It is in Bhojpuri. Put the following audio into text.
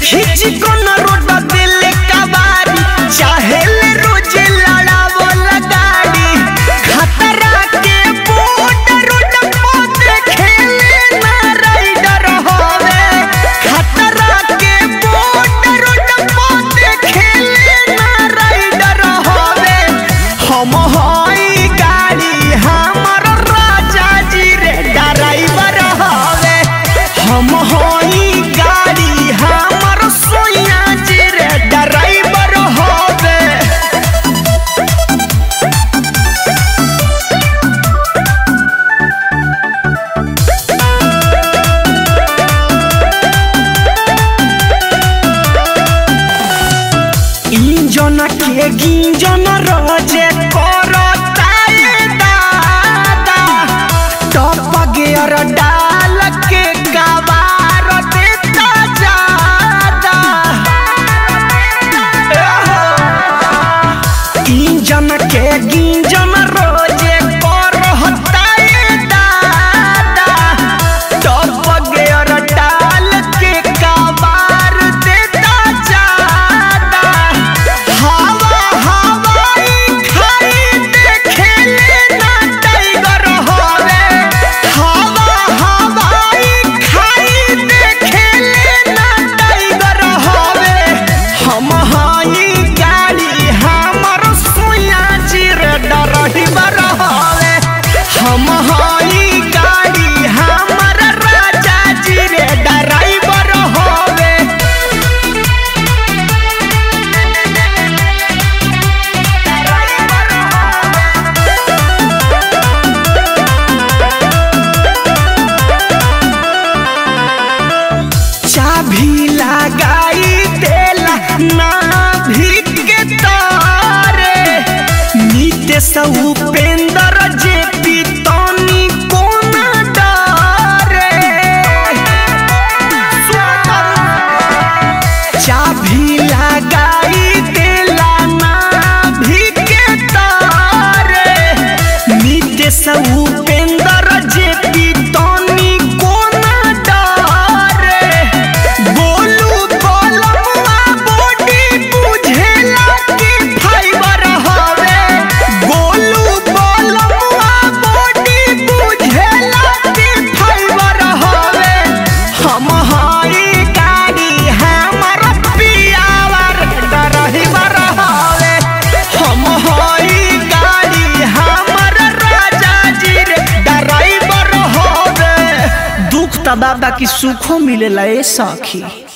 खींच कोन रोड दिल कबारी चाहे ले रोज लड़ावो लगाड़ी खतरा के बोट रोड पर देखेले ना राइडर होवे खतरा के बोट रोड पर देखेले ना राइडर होवे हम हई गाड़ी हमर राजा जी रे ड्राइवर हवे हम हई गाड़ी हमर सोया जी रे ड्राइवर हवे इंजन के गिंजन रोजे करताए दादा टॉप गियर डाल के कबार देता जादा इंजन के गिंजन रोजे करताए दादा टॉप गियर डाल के कबार देता जादा हवा हवाई खाई देखेले ना टाइगर होवे हवा हवाई खाई देखेले ना टाइगर होवे हम हई गाड़ी हमर सोया चिर डरहिबर होवे हम हई गाड़ी हमर राजा जी रे ड्राइवर होवे चाभी लगाई देला नाभि के तारे नीते से उपेंद्र जे पितनी कोना डारे चाभी लगाई देला नाभि के तारे नीते से उपेंद्र जे पितनी कोना डारे बोलू बोलमुआ बॉडी बुझेला कि फाइबर हवे गोलू बोलमुआ बॉडी बुझेला कि फाइबर हवे हम हई गाड़ी हमर पियावर डरहिबर हवे हम हई गाड़ी हमर राजा जी रे ड्राइवर हवे दुख त बाबा की सुखो मिलेला ए सखी